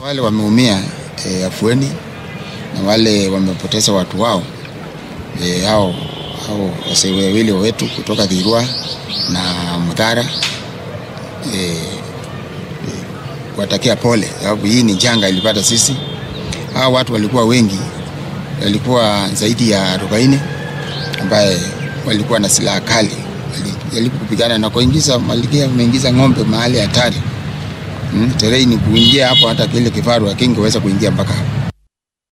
Wale wameumia e, afueni na wale wamepoteza watu wao e, hao hao wasee wawili wetu kutoka Dhirwa na Mudhara e, e, watakia pole, sababu hii ni janga ilipata sisi. Hao watu walikuwa wengi, walikuwa zaidi ya arobaini ambaye walikuwa na silaha kali, walijaribu kupigana na kuingiza malikia, wameingiza ng'ombe mahali hatari. Hmm, terei ni kuingia hapo, hata kile kifaru hakingeweza kuingia mpaka hapo.